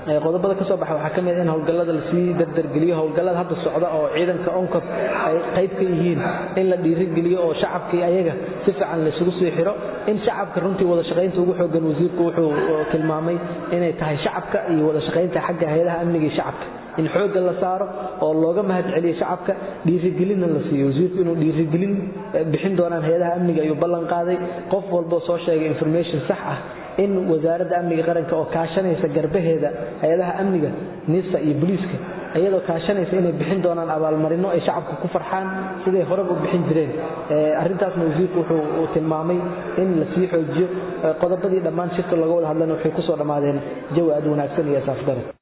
qodobada ka soo baxa waxaa ka mid in howlgallada lasii dardargeliyo howlgallada hadda socda oo ciidanka onkod ay qayb ka yihiin in la dhiirigeliyo oo shacabkii ayaga si fiican laysugu sii xiro in shacabka runtii wada shaqaynta ugu xoogan wasiirku wuxuu tilmaamay inay tahay shacabka iyo wada shaqaynta xagga hay-adaha amniga iyo shacabka in xoogga la saaro oo looga mahad celiyo shacabka dhiirigelinna la siiyo wasiirku inuu dhiirigelin bixin doonaan hay-adaha amniga ayuu ballan qaaday qof walboo soo sheegay information sax ah in wasaaradda amniga qaranka oo kaashanaysa garbaheeda hay-adaha amniga nisa iyo booliiska iyadoo kaashanaysa inay bixin doonaan abaalmarino ay shacabka ku farxaan siday horeba u bixin jireen arrintaasna wasiirku wuxuu tilmaamay in la sii xoojiyo qodobadii dhammaan shirka looga wada hadlana waxay ku soo dhammaadeen jawi aad wanaagsan iyo asaafgaran